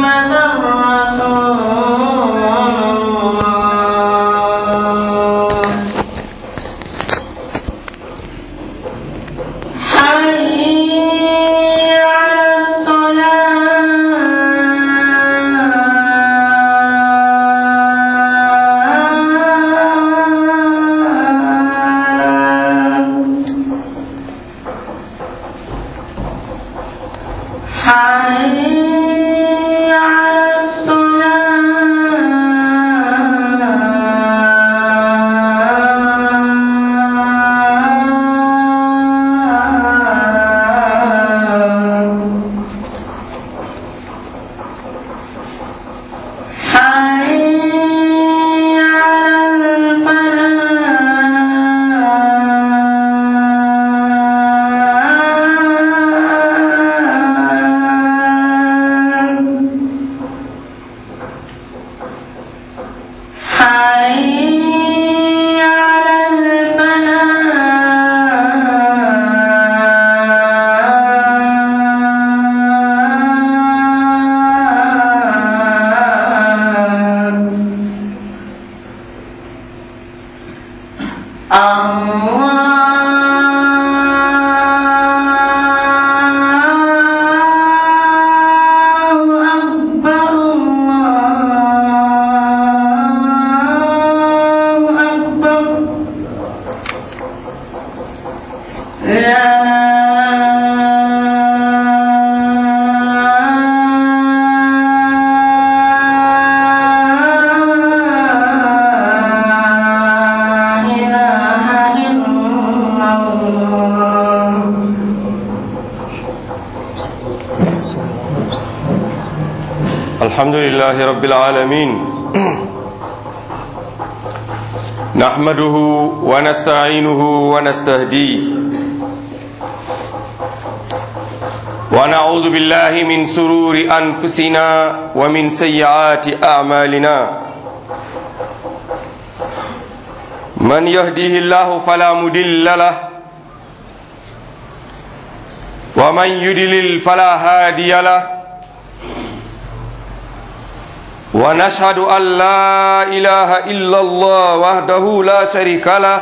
رسول الله حي على الصلاة حي على الصلاة حي على الفلاح حي على الفلاح الله أكبر الله أكبر لا إله إلا الله الحمد لله رب العالمين نحمده ونستعينه ونستهديه ونعوذ بالله من سرور أنفسنا ومن سيئات أعمالنا من يهديه الله فلا مدل له ومن يدلل فلا هادي له ونشهد أن لا إله إلا الله وحده لا شريك له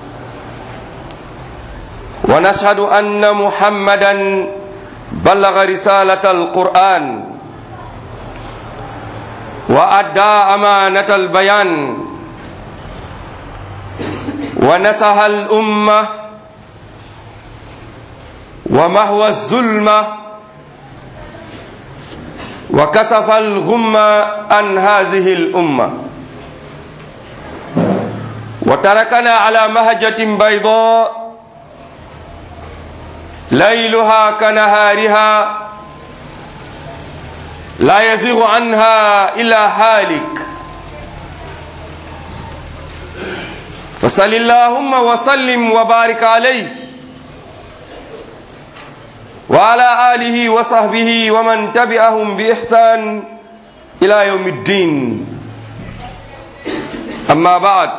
ونشهد أن محمدا بلغ رسالة القرآن وأدى أمانة البيان ونصح الأمة ومهوى الظلمه وكشف الغم عن هذه الأمة وتركنا على مهجة بيضاء ليلها كنهارها لا يزيغ عنها إلا هالك فصل اللهم وسلم وبارك عليه وعلى آله وصحبه ومن تبعهم بإحسان إلى يوم الدين أما بعد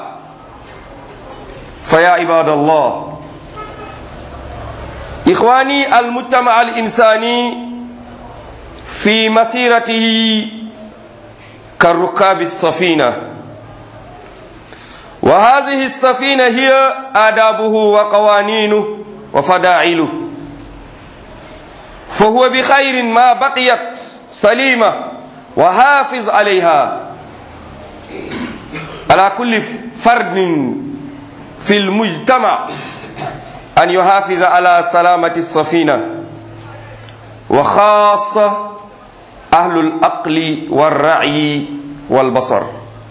فيا عباد الله إخواني المجتمع الإنساني في مسيرته كالركاب السفينة وهذه السفينة هي آدابه وقوانينه وفداعله فهو بخير ما بقيت سليمة وحافظ عليها على كل فرد في المجتمع أن يحافظ على سلامة السفينة وخاصة أهل الأقل والرعي والبصر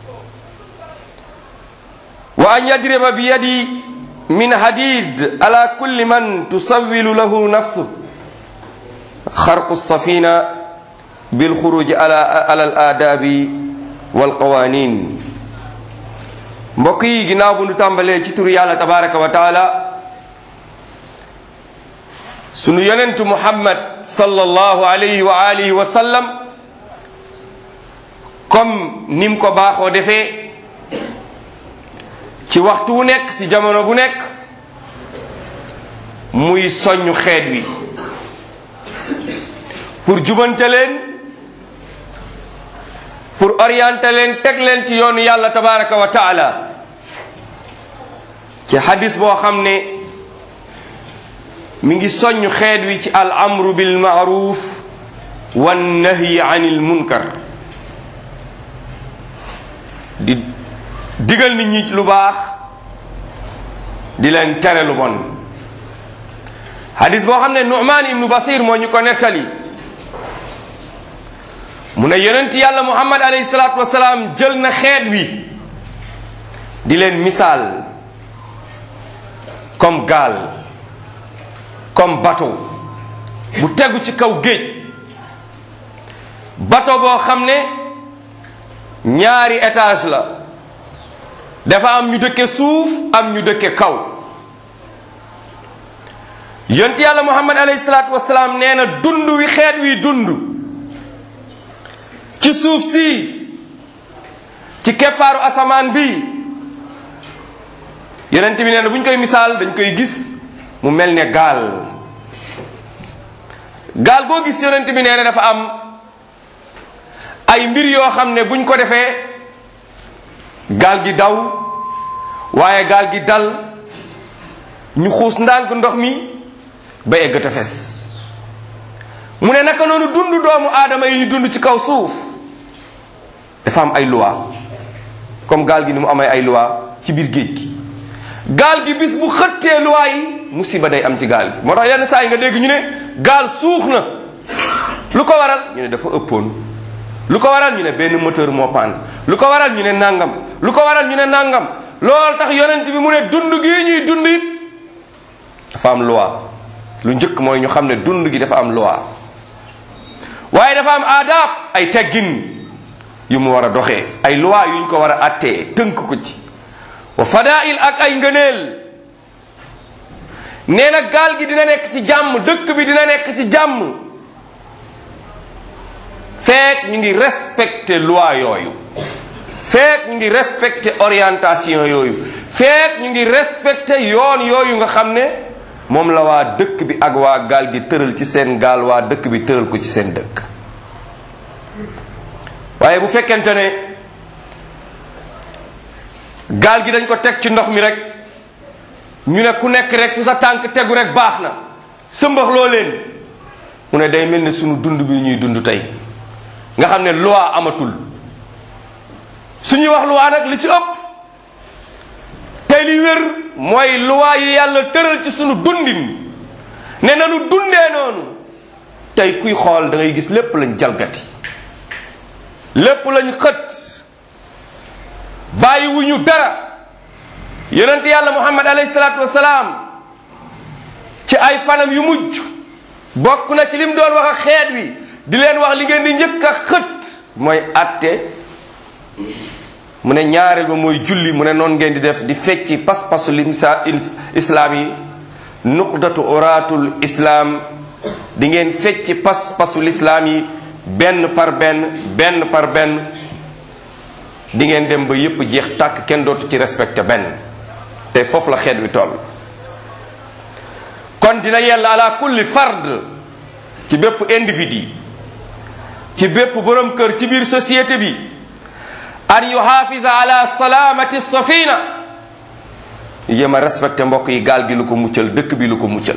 وأن يضرب بيدي من حديد على كل من تسول له نفسه خرق السفينة بالخروج على على الآداب والقوانين mbokk yi ginnaaw bu nu tàmbalee ci turu yàlla tabaraka wa taala sunu yonentu muhammad sallallahu alayhi wa alihi wa sallam comme nim ko baaxoo defee ci waxtu wu nekk ci jamono bu nekk muy soññ xeet wi pour jubante leen orienté leen teg leen ci yoonu yàlla tabaraka wa taala ci hadis boo xam ne mi ngi soññ xeet wi ci al amru bil maaruf wan nahyi anil munkar di digal nit ñi lu baax di leen tere lu bon hadis boo xam ne nu'man ibnu basir moo ñu ko nettali mu ne yonent yàlla muhammad alayhi salaatu wasalaam jël na xeet wi di leen misaal comme gaal comme bateau bu tegu ci kaw géej bateau boo xam ne ñaari étage la dafa am ñu dëkke suuf am ñu dëkke kaw yonent yàlla muhammad alayhi salaatu wasalaam nee na dund wi xeet wi dund ci suuf si ci keppaaru asamaan bi yonent bi nee na bu ñu koy misaal dañ koy gis mu mel ne gaal gaal boo gis yonent bi nee na dafa am ay mbir yoo xam ne buñ ko defee gaal gi daw waaye gaal gi dal ñu xuus ndànk ndox mi ba egg tefes mu ne naka noonu dund doomu aadama yi ñu dund ci kaw suuf dafa am ay loi comme gaal gi ni mu amee ay loi ci biir géej gi gaal gi bis bu xëttee loi yi musiba day am ci gaal gi moo tax yenn saa yi nga dégg ñu ne gaal suux na lu ko waral ñu ne dafa ëppoon lu ko waral ñu ne benn moteur moo paan lu ko waral ñu ne nangam lu ko waral ñu ne nangam loolu tax yonent bi mu ne dund gii ñuy dund it dafa am loi lu njëkk mooy ñu xam ne dund gi dafa am loi waaye dafa am aadaab ay teggin yu mu war a doxee ay loi yuñ ko war a attee tënk ko ci wa fadail ak ay ngëneel nee na gaal gi dina nekk ci jàmm dëkk bi dina nekk ci jàmm feek ñu ngi respecté loi yooyu feek ñu ngi respecté orientation yooyu feek ñu ngi respecté yoon yooyu nga xam ne moom la waa dëkk bi ak waa gaal gi tëral ci seen gaal waa dëkk bi tëral ko ci seen dëkk waaye bu fekkente ne gaal gi dañ ko teg ci ndox mi rek ñu ne ku nekk rek fu sa tànk tegu rek baax na sëmbax loo leen mu ne day mel ne sunu dund bi ñuy dund tey nga xam ne loi amatul suñuy wax loi nag li ci ëpp tey li wér mooy loi yi yàlla tëral ci sunu dundin ne nanu dundee noonu tey kuy xool da ngay gis lépp lañ jalgati lépp lañ xët bàyyiwuñu dara yonent yàlla muhammad alayhi salaatu wasalaam ci ay fanam yu mujj bokk na ci lim doon wax ak xeet wi di leen wax li ngeen di njëkk a xët mooy atte mu ne ñaareel ba mooy julli mu ne noonu ngeen di def di fecci pas-pasu limsa islaam yi nuqdatu oratul islaam di ngeen fecci pas-pasu lislaam yi benn par benn benn par benn di ngeen dem ba yépp jeex tàkk kenn dootu ci respecté benn te foofu la xeet wi toll kon dina yella ala kulli fard ci bépp individu ci bépp borom kër ci biir société bi an yuhaafisa ala salaamati safina yéem a respecté mbokk yi gaal gi lu ko muccal dëkk bi lu ko muccal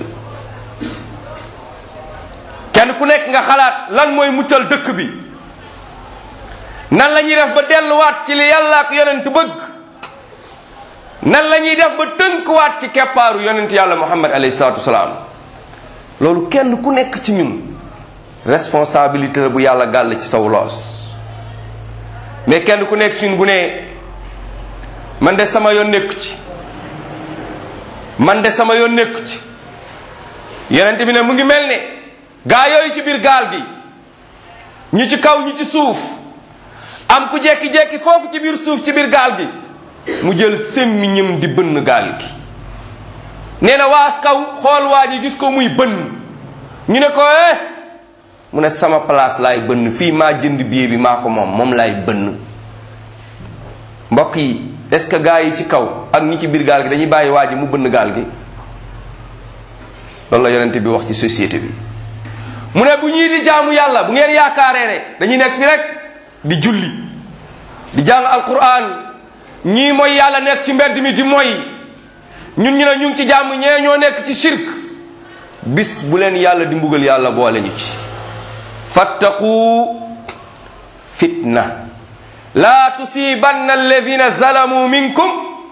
kenn ku nekk nga xalaat lan mooy muccal dëkk bi nan la ñuy def ba delluwaat ci li yàlla ak yonent bëgg nan la ñuy def ba tënkuwaat ci keppaaru yonent yàlla muhammad alayhi salaatu wasalaam loolu kenn ku nekk ci ñun responsabilité la bu yàlla gàll ci saw loos mais kenn ku nekk ci ñun bu ne man de sama yoon nekku ci man de sama yoon nekku ci yonent bi ne mu ngi mel ne gaa yooyu ci biir gaal gi ñu ci kaw ñu ci suuf am ku jekki-jekki foofu ci biir suuf ci biir gaal gi mu jël semmiñam di bënn gaal gi nee na waas kaw xool waa ji gis ko muy bënn ñu ne ko eh mu ne sama place laay bënn fii maa jënd billet bi maa ko moom moom laay bënn mbokk yi est-ce que gaa yi ci kaw ak ñi ci biir gaal gi dañuy bàyyi waa ji mu bënn gaal gi loolu la yonente bi wax ci société bi mu ne bu ñii di jaamu yàlla bu ngeen yaakaaree ne dañuy nekk fi rek di julli di jàng alquran ñii mooy yàlla nekk ci mbedd mi di mooy ñun ñu ne ñu ngi ci jàmm ñee ñoo nekk ci shirk bis bu leen yàlla di mbugal yàlla boole ñu ci fattaqu fitna laa tusibanna alladina zalamu minkum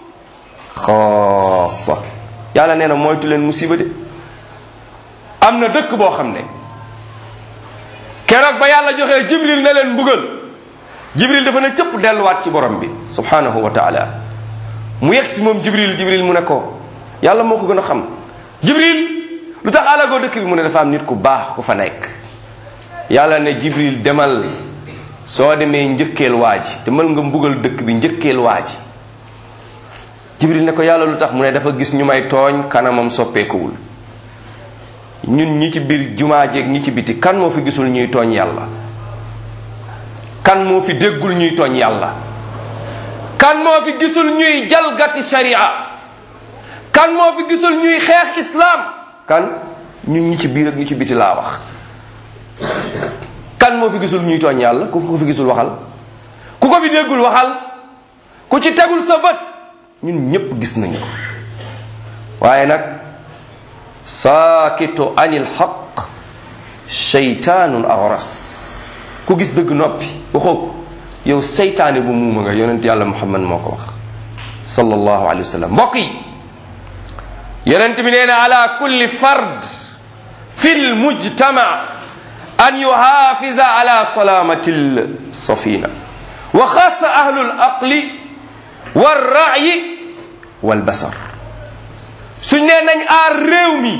xaasa yàlla nee na moytu leen musiba de am na dëkk boo xam ne keroog ba yàlla joxee jibril ne leen mbugal jibril dafa ne cëpp delluwaat ci borom bi subhanahu wa taala mu yegg si moom jibril jibril mu ne ko yàlla moo ko gën a xam jibril lu tax alagoo dëkk bi mu ne dafa am nit ku baax ku fa nekk yàlla ne jibril demal soo demee njëkkeel waa ji demal nga mbugal dëkk bi njëkkeel waa ji jibril ne ko yàlla lu tax mu ne dafa gis ñu may tooñ kanamam soppeekuwul ñun ñi ci biir jumaa jeeg ñi ci biti kan moo fi gisul ñuy tooñ yàlla kan moo fi déggul ñuy tooñ yàlla kan moo fi gisul ñuy jalgati sharia kan moo fi gisul ñuy xeex islam kan ñun ñi ci biir ak ñi ci biti laa wax kan moo fi gisul ñuy tooñ yàlla ku ko fi gisul waxal ku ko fi déggul waxal ku ci tegul sa bët ñun ñépp gis nañu ko waaye nag saakitu anil xaq sheytaanun agras ku gis dëgg noppi waxoo ko yow seytaane bu muuma nga yonent yàlla muhammad moo ko wax sallallahu alayhi wa sallam mbokk yi yonent bi nee na ala kulli fard fi lmujtama an yuhafiza ala salamati lsafina wa xaasa ahlu laqli walra'yi walbasar suñ nee nañ aar réew mi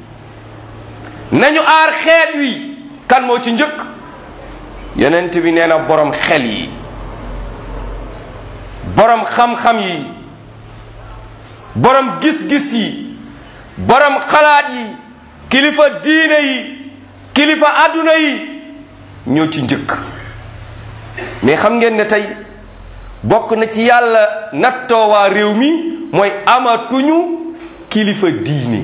nañu aar xeet wi kan moo ci njëkk yonent bi nee na borom xel yi borom xam-xam yi borom gis-gis yi borom xalaat yi kilifa diine yi kilifa adduna yi ñoo ci njëkk mais xam ngeen ne tey bokk na ci yàlla nattoo waa réew mi mooy amatuñu kilifa diine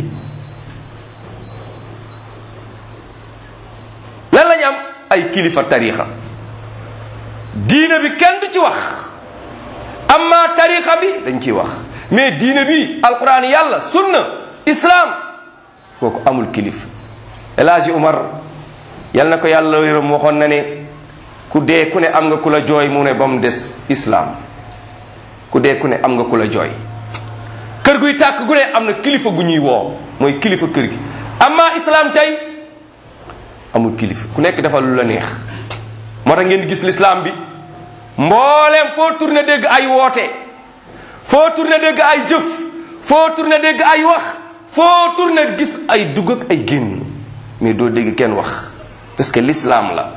lan lañ am ay kilifa tarixa diine bi kenn du ci wax amma tarixa bi dañ ciy wax mais diine bi alquran yàlla sunna islam kooku amul kilifa El Hadji Umar yal na ko yàlla yërëm waxoon na ne ku dee ku ne am nga ku la jooy mu ne ba mu des islam ku dee ku ne am nga ku la jooy kër guy tàkk gu ne am na kilifa gu ñuy woo mooy kilifa kër gi amma islam tey amul kilifa ku nekk defal lu la neex moo tax ngeen gis l'islam bi mbooleem foo tourné dégg ay woote foo tourné dégg ay jëf foo tourné dégg ay wax foo tourné gis ay dugg ak ay génn mais doo dégg kenn wax parce que l'islam la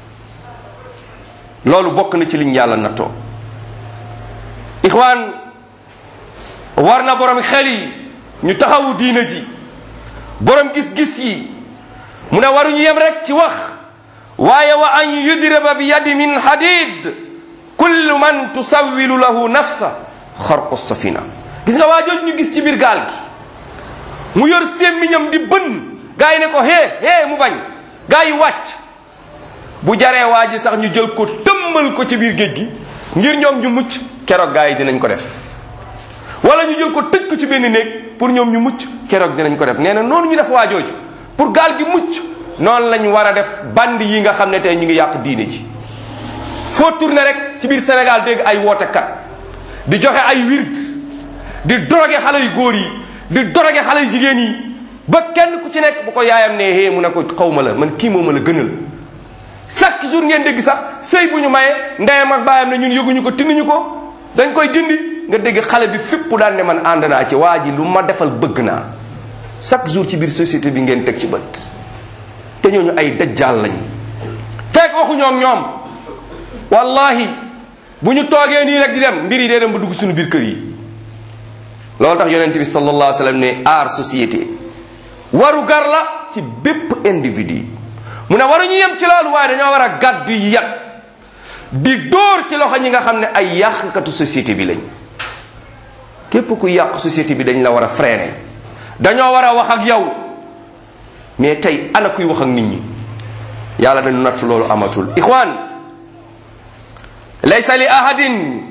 loolu bokk na ci liñ yàlla nattoo ixwaan war na borom xel yi ñu taxawu diina ji borom gis-gis yi mu ne waruñu yem rek ci wax waaye wa an yudriba bi yadi min hadid kullu man tusawilu lahu nafsa xarqu safina gis nga waa jooju ñu gis ci biir gaal gi mu yor sémmiñam di bënn gaa yi ne ko hee hee mu bañ gaa yi wàcc bu jaree waa ji sax ñu jël ko tëmmal ko ci biir géej gi ngir ñoom ñu mucc keroog gaa yi dinañ ko def wala ñu jël ko tëj ko ci benn néeg pour ñoom ñu mucc keroog dinañ ko def nee na noonu ñu def waa jooju pour gaal gi mucc noonu lañ war a def band yi nga xam ne tey ñu ngi yàq diine ji foo tourné rek ci biir Sénégal dégg ay wootekat di joxe ay wird di drogué xale yu góor yi di drogué xale yu jigéen yi ba kenn ku ci nekk bu ko yaayam ne hee mu ne ko xaw ma la man kii moo ma la gënal chaque jour ngeen dégg sax sëy bu ñu maye ndeyam ak baayam ne ñun yëguñu ko tinnuñu ko dañ koy dindi nga dégg xale bi fépp daan ne man ànd naa ci waa ji lu ma defal bëgg naa chaque jour ci biir société bi ngeen teg ci bët te ñooñu ay dajjaal lañ fekk waxuñoo ak ñoom wallahi bu ñu toogee nii rek di dem mbir yi dee dem ba dugg suñu biir kër yi loolu tax yonent bi sallallahu alayhi wa sallam ne aar société waru gar la ci bépp individu mu ne waruñu yem ci loolu waaye dañoo war a gàddu yat di dóor ci loxo ñi nga xam ne ay yàqkatu société bi lañ képp ku yàq société bi dañ la war a freiner dañoo war a wax ak yow mais tey ana kuy wax ak nit ñi yàlla dañu natt loolu amatul ixwaan laysa li ahadin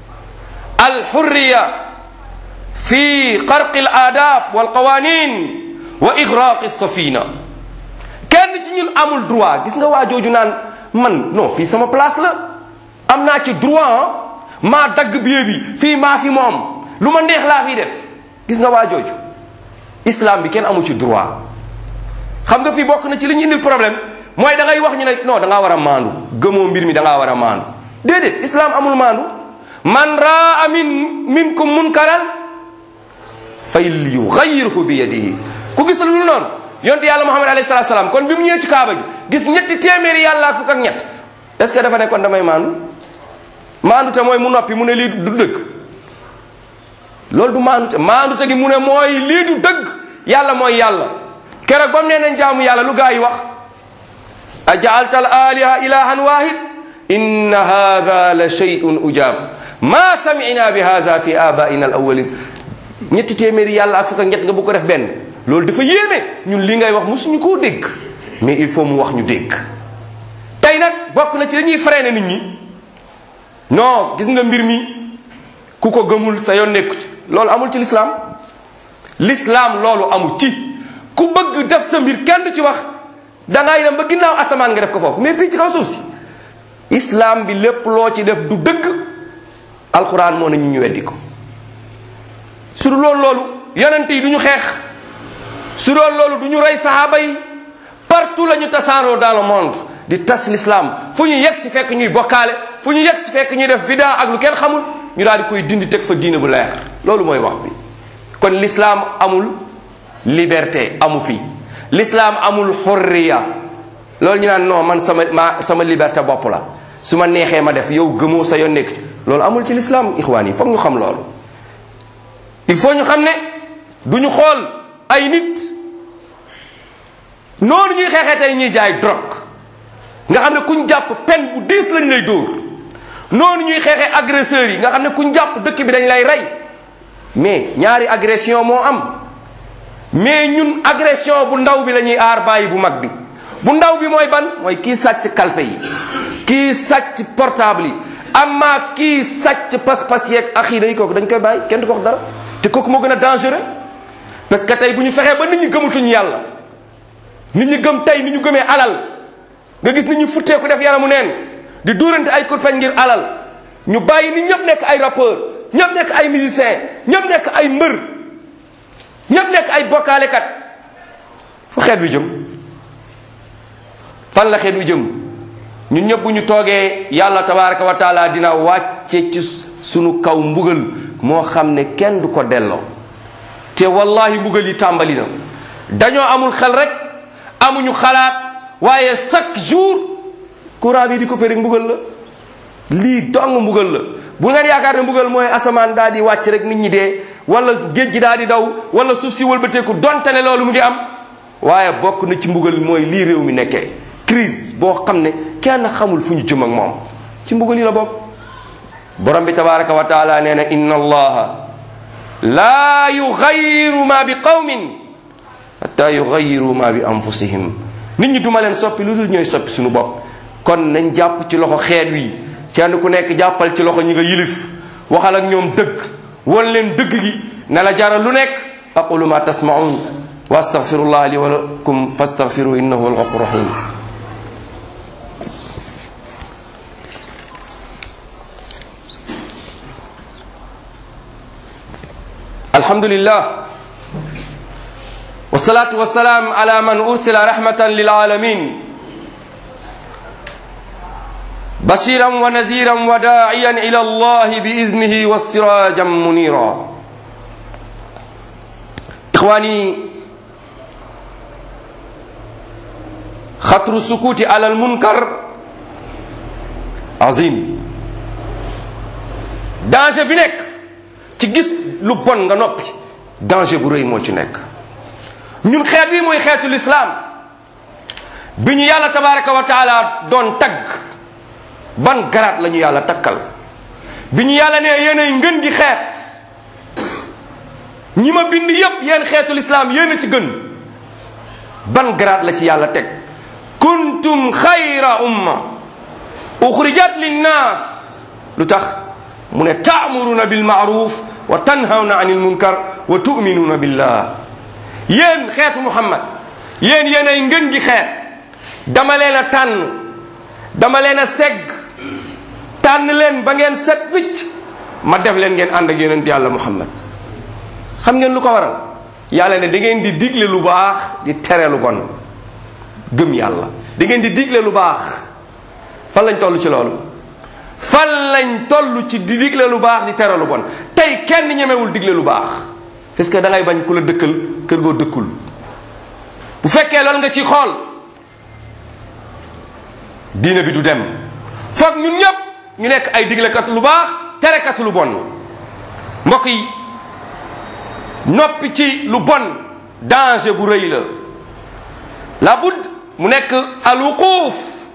alxurriya fi xarqi al aadab wal qawanin wa igraqi safina kenn ci ñun amul droit gis nga waa jooju naan man non fii sama place la am naa ci droit maa dagg billet bi fii maa fi moom lu ma neex laa fi def gis nga waa jooju islam bi kenn amu ci droit xam nga fii bokk na ci li ñu indil problème mooy da ngay wax ñu ne non da ngaa war a maandu gëmoo mbir mi da ngaa war a maandu déedéet islam amul maandu man raa min minkum munkaran fay yughayyiruhu bi yadihi ku gis lu noonu yonte yàlla muhammad alayhi salatu salaam kon bi mu ñëwee ci kaaba gi gis ñetti téeméeri yàlla ak fukk ak ñett est ce que dafa ne kon damay maandu maandu te mooy mu noppi mu ne lii du dëgg loolu du maandu te maandu te gi mu ne mooy lii du dëgg yàlla mooy yàlla keroog ba mu nee nañ jaamu yàlla lu gaa yi wax ajaalta al aliha ilahan wahid inna hada la shay'un ujab ma samina bi hada fi abaina al awalin ñetti téeméeri yàlla ak fukk ak ñett nga bu ko def benn loolu dafa yéeme ñun li ngay wax musuñu koo dégg mais il faut mu wax ñu dégg tey nag bokk na ci dañuy freiné nit ñi non gis nga mbir mi ku ko gëmul sa yoon nekku ci loolu amul ci lislaam lislaam loolu amul ci ku bëgg def sa mbir kenn du ci wax dangay dem ba ginnaaw asamaan nga def ko foofu mais fii ci kaw suuf si islam bi lépp loo ci def du dëgg alxuraan moo ne ñu ñu weddi ko su dul loolu loolu yonent yi du ñu xeex su doon loolu du ñu rey sahaaba yi partout la ñu tasaaroo dans le monde di tas l'islam fu ñu yegg si fekk ñuy bokkaale fu ñu yegg si fekk ñuy def bidaa ak lu kenn xamul ñu daal di koy dindi teg fa diine bu leer loolu mooy wax bi kon l'islam amul liberté amu fi l'islam amul xurriya loolu ñu naan non man sama ma sama liberté bopp la su ma neexee ma def yow gëmoo sa yoon nekk ci loolu amul ci l'islam ixwaan yi foog ñu xam loolu il faut ñu xam ne du ñu xool ay nit noonu ñuy xeexee tey ñuy jaay drogue nga xam ne kuñ jàpp peine bu diis lañ lay dóor noonu ñuy xeexee agresseurs yi nga xam ne kuñ jàpp dëkk bi dañ lay rey mais ñaari agression moo am mais ñun agression bu ndaw bi la ñuy aar bàyyi bu mag bi bu ndaw bi mooy ban mooy kii sàcc kalfe yi kii sàcc portable yi amma kii sàcc pas-pas yeeg axiida yi kooku dañ koy bàyyi kenn du ko wax dara te kooku moo gën a dangereux parce que tey bu ñu fexee ba nit ñi gëmatuñu yàlla nit ñi gëm tey ni ñu gëmee alal nga gis nit ñi futteeku def yaramu neen di dóorante ay kurpeñ ngir alal ñu bàyyi nit ñëpp nekk ay rappeur ñëpp nekk ay musicien ñëpp nekk ay mbër ñëpp nekk ay bokkaalekat fu xeet wi jëm fan la xeet wi jëm ñun ñëpp bu ñu toogee yàlla tabaraka wa taala dina wàcce ci sunu kaw mbugal moo xam ne kenn du ko delloo te wallahi mbugal yi tàmbali na dañoo amul xel rek amuñu xalaat waaye chaque jour courant bi di coupé rek mbugal la lii dong mbugal la bu ngeen yaakaar ne mbugal mooy asamaan daal di wàcc rek nit ñi dee wala géej gi daal di daw wala suuf si wëlbateeku donte ne loolu mu ngi am waaye bokk na ci mbugal mooy lii réew mi nekkee crise boo xam ne kenn xamul fu ñu jëm ak moom ci mbugal yi la bokk borom bi tabaraka wa taala nee na inna allaha laa yugayiru ma bi qawmin hatta yugayiru ma bi anfusihim nit ñi duma leen soppi lu dul ñooy soppi suñu bopp kon nañ jàpp ci loxo xeet wi kenn ku nekk jàppal ci loxo ñi nga yilif waxal ak ñoom dëgg won leen dëgg gi ne la jaral lu nekk aqulu ma tasmaun wa astaghfirullah li wa lakum fastaghfiru innahu huwal ghafur rahim alhamdulillah والصلاة والسلام على من أرسل رحمة للعالمين بشيرا ونذيرا وداعيا إلى الله بإذنه والسراجا منيرا إخواني خطر السكوت على المنكر عظيم danger bi nekk ci gis lu bon nga noppi danger bu rëy moo ci nekk ñun xeet wi mooy xeetu lislaam bi ñu yàlla tabaraka wa taala doon tagg ban garaat la ñu yàlla takkal bi ñu yàlla ne yéenay ngën gi xeet ñi ma bind yépp yéen xeetu lislaam yéen a ci gën ban garaat la ci yàlla teg kuntum xayra umma uxrijat linnaas lu tax mu ne taamuruna bil maaruf wa tanhawna anil munkar wa tuminuuna billah yéen xeetu muhammad yéen yéen ay ngën gi xeet dama leen a tànn dama leen a segg tànn leen ba ngeen set wicc ma def leen ngeen ànd ak yonent yàlla muhammad xam ngeen lu ko waral yàlla ne da ngeen di digle lu baax di tere lu bon gëm yàlla da ngeen di digle lu baax fan lañ toll ci loolu fan lañ toll ci di digle lu baax di tere lu bon tey kenn ñemewul digle lu baax parce que da ngay bañ ku la dëkkal kër goo dëkkul bu fekkee loolu nga ci xool diine bi du dem foog ñun ñëpp ñu nekk ay diglekat lu baax terekat lu bon mbokk yi noppi ci lu bon danger bu rëy la la bud mu nekk alwuquuf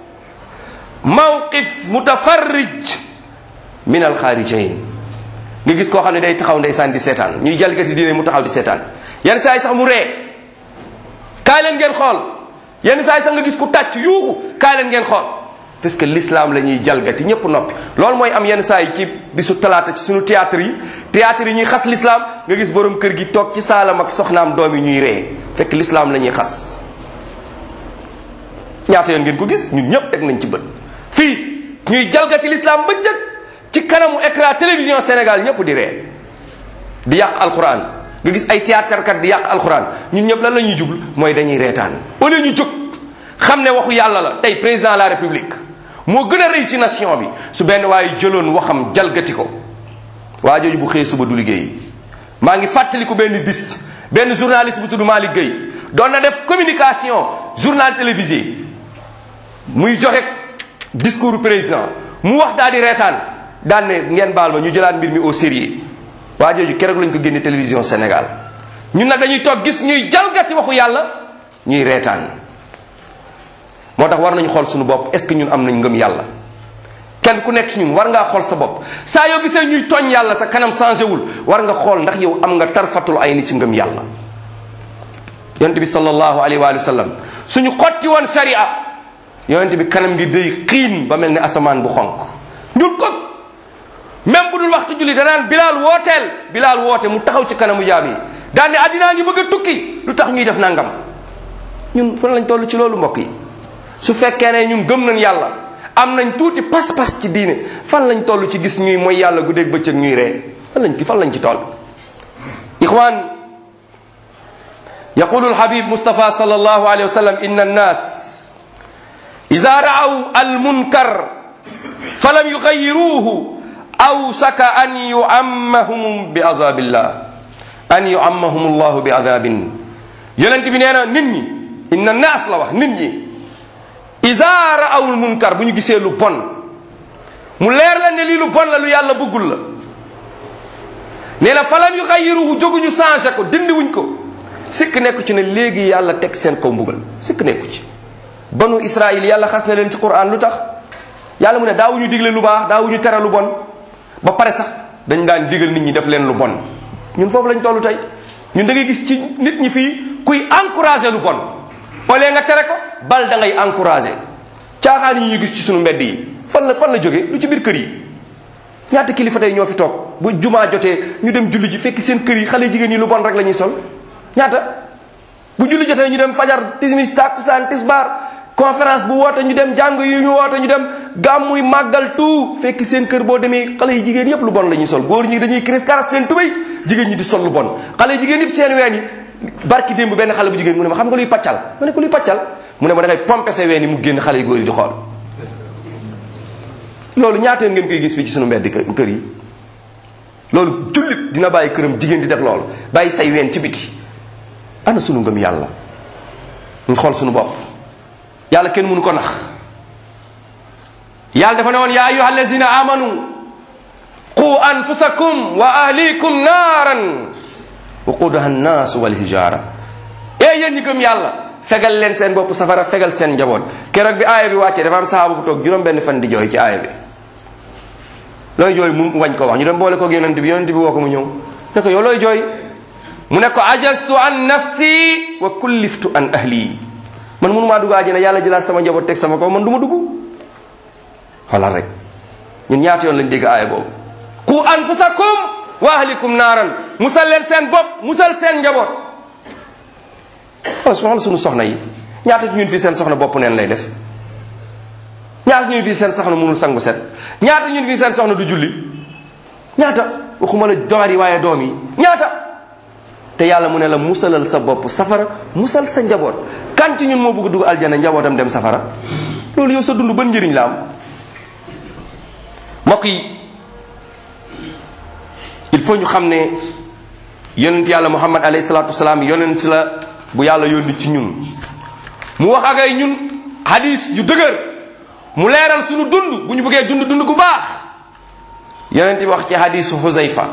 mawqif mutafarrij min alxaarijain nga gis koo xam ne day taxaw ndeysaan di seetaan ñuy jalgati diine mu taxaw di seetaan yenn saa yi sax mu ree kaay leen ngeen xool yenn saa yi sax nga gis ku tàcc yuuxu kaay leen ngeen xool parce que l'islam la ñuy jalgati ñëpp noppi loolu mooy am yenn saa yi ci bisu talaata ci suñu théâtre yi théâtre yi ñuy xas l'islam nga gis borom kër gi toog ci saalam ak soxnaam doom yi ñuy ree fekk l'islam la ñuy xas ñaata yoon ngeen ko gis ñun ñëpp teg nañ ci bët fii ñuy jalgati l'islam bëccëg ci kanamu écran télévision Sénégal ñëpp di ree di yàq alquran nga gis ay théâtre kat di yàq alquran ñun ñëpp lan la ñuy jublu mooy dañuy reetaan au lieu ñu jóg xam ne waxu yàlla la tey président de la république moo gën a rëy ci nation bi su benn waaye jëloon waxam jalgati ko waa jooju bu xëyee suba du liggéey maa ngi fàttaliku benn bis benn journaliste bu tudd Malick Gueye doon na def communication journal télévisé muy joxe discours président mu wax daal di reetaan daan ne ngeen baal ma ñu jëlaat mbir mi au sérieux waa jooju keroog lañ ko génne télévision Sénégal ñun nag dañuy toog gis ñuy jalgati waxu yàlla ñuy reetaan moo tax war nañu xool suñu bopp est-ce que ñun am nañ ngëm yàlla kenn ku nekk ci ñun war ngaa xool sa bopp saa yoo gisee ñuy tooñ yàlla sa kanam changé wul war nga xool ndax yow am nga tarfatul ay ni ci ngëm yàlla yonent bi sallallahu alayhi wa sallam suñu xotti woon sharia yonent bi kanam ngi day xiin ba mel ni asamaan bu xonk ñun ko même bu dul waxtu julli danaan bilaal wooteel bilaal woote mu taxaw ci kanamu jaam yi daan ne addinaa ngi bëgg a tukki lu tax ñuy def nangam ñun fan lañ toll ci loolu mbokk yi su fekkee ne ñun gëm nañ yàlla am nañ tuuti pas-pas ci diine fan lañ toll ci gis ñuy mooy yàlla guddeeg bëccëg ñuy ree fan lañ ci fan lañ ci toll ixwan yaqulu alhabib mustafa sallallahu alayhi wa sallam inna annas ida raaw almunkar falam yugayiruhu awsaka an yuammahum bi azabillah an yuammahum allahu bi azabin yonent bi nee na nit ñi inna naas la wax nit ñi ida raawul munkar bu ñu gisee lu bon mu leer la ne lii lu bon la lu yàlla bëggul la nee na falam yu xayiruhu jóguñu changé ko dindiwuñ ko sikk nekku ci ne léegi yàlla teg seen kaw mbugal sikk nekku ci banu israil yàlla xas na leen ci quran lu tax yàlla mu ne daawuñu digle lu baax daawuñu tere lu bon ba pare sax dañ daan digal nit ñi def leen lu bon ñun foofu lañ tollu tey ñun da ngay gis ci nit ñi fii kuy encouragé lu bon au lieu nga tere ko bal da ngay encouragé caaxaan yi ñu gis ci sunu mbedd yi fan la fan la jógee lu ci biir kër yi ñaata kilifa tey ñoo fi toog bu jumaa jotee ñu dem julli ji fekk seen kër yi xale jigéen ñi lu bon rek la ñuy sol ñaata bu julli jotee ñu dem fajar timis takusaan tisbaar conférence bu woote ñu dem jàng yu ñu woote ñu dem gàmmuy màggal tout fekk seen kër boo demee xale yi jigéen yépp lu bon la ñuy sol góor ñi dañuy cris karas seen tubéy jigéen ñi di sol lu bon xale yi jigéen yépp seen ween yi barki démb benn xale bu jigéen mu ne ma xam nga luy paccal ma ne ko luy paccal mu ne ma da ngay pompe sa ween yi mu génn xale yi góor yi di xool loolu ñaata ngeen koy gis fii ci sunu mbedd kër yi loolu jullit dina bàyyi këram jigéen di def loolu bàyyi say ween ci biti ana sunu ngëm yàlla ñu xool sunu bopp yàlla kenn mënu ko nax yàlla dafa ne woon yaa ayuha allazina amanu qu anfusakum wa ahlikum naaran waqudaha annaasu walhijaara ee yéen ñi gëm yàlla fegal leen seen bopp safara fegal seen njaboot keroog bi aaya bi wàccee dafa am sahaaba bu toog juróom benn fan di jooy ci aaya bi looy jooy mu wañ ko wax ñu dem boole ko yonent bi yonent bi woo ko mu ñëw ne ko yow looy jooy mu ne ko ajastu an nafsi wa kulliftu an ahli man mënumaa dugg àjjana yàlla jëlaat sama njaboot teg sama kaw man du ma dugg xoolal rek ñun ñaata yoon lañ dégg aaya boobu qu anfusakum wa ahlikum naaran musal leen seen bopp musal seen njaboot wala soxla suñu soxna yi ñaata ci ñun fii seen soxna bopp neen lay def ñaata ñun fii seen soxna mënul sangu set ñaata ñun fii seen soxna du julli ñaata waxuma la door yi waaye doom yi ñaata te yàlla mu ne la musalal sa bopp safara musal sa njaboot kanti ñun moo bëgg dugg aljana njabootam dem safara loolu yow sa dund ban njëriñ la am mbokk yi il faut ñu xam ne yonent yàlla muhammad alayhi salaatu wasalaam yonent la bu yàlla yónni ci ñun mu wax ak ay ñun hadis yu dëgër mu leeral suñu dund bu ñu bëggee dund dund gu baax yonent bi wax ci hadisu Huzayfa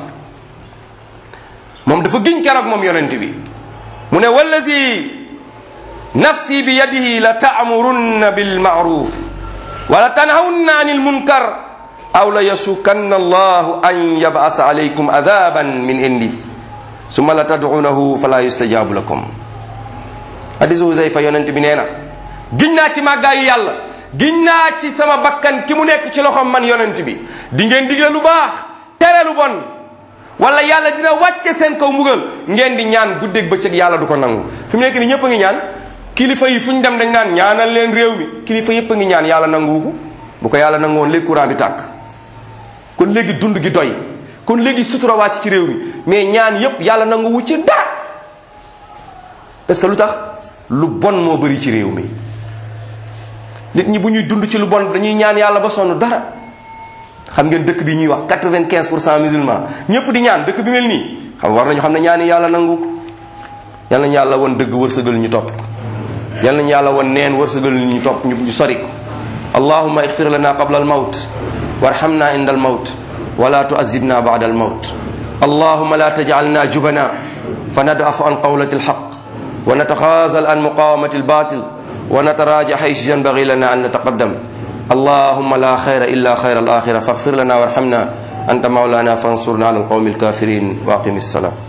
moom dafa giñ keroog moom yonent bi mu ne wallazi nafsi bi yadihi la taamurunna bil maaruf wala tanhawunna anil munkar aw la yasukanna allahu an yabasa alaykum adaban min indi summa la tad'unahu fala yustajabu lakum hadisu Huzayfa yonent bi nee na giñ naa ci màggaayu yàlla giñ naa ci sama bakkan ki mu nekk ci loxom man yonent bi di ngeen digle lu baax tere lu bon wala yàlla dina wàcce seen kaw mbugal ngeen di ñaan guddeeg bëccëg yàlla du ko nangu fi mu nekk ni ñëpp a ngi ñaan kilifa yi fu ñu dem dañ naan ñaanal leen réew mi kilifa yëpp a ngi ñaan yàlla nanguwu ko bu ko yàlla nangu woon léegi courant bi tàkk kon léegi dund gi doy kon léegi sutura wàcc ci réew mi mais ñaan yëpp yàlla nanguwu ci dara parce que lu tax lu bon moo bëri ci réew mi nit ñi bu ñuy dund ci lu bon dañuy ñaan yàlla ba sonn dara xam ngeen dëkk bi ñuy wax quatre-vingt-quinze pour cent musulman ñëpp di ñaan dëkk bi mel nii xam war nañu xam ne ñaani yàlla nangu ko yal nañu yàlla won dëgg wërsëgal ñu topp ko yal nañu yàlla won neen wërsëgal ñu topp ñu ñu sori ko allahumma igfir lana qabla al mawt warhamna inda al mawt wala tuazibna ba'da al mawt allahumma la taj'alna jubana fanad'afu an qawlati al haqq wa natakhazal an muqawamati al batil ونتراجع حيث ينبغي لنا أن نتقدم اللهم لا خير إلا خير الآخرة فاغفر لنا وارحمنا أنت مولانا فانصرنا على القوم الكافرين وأقم الصلاة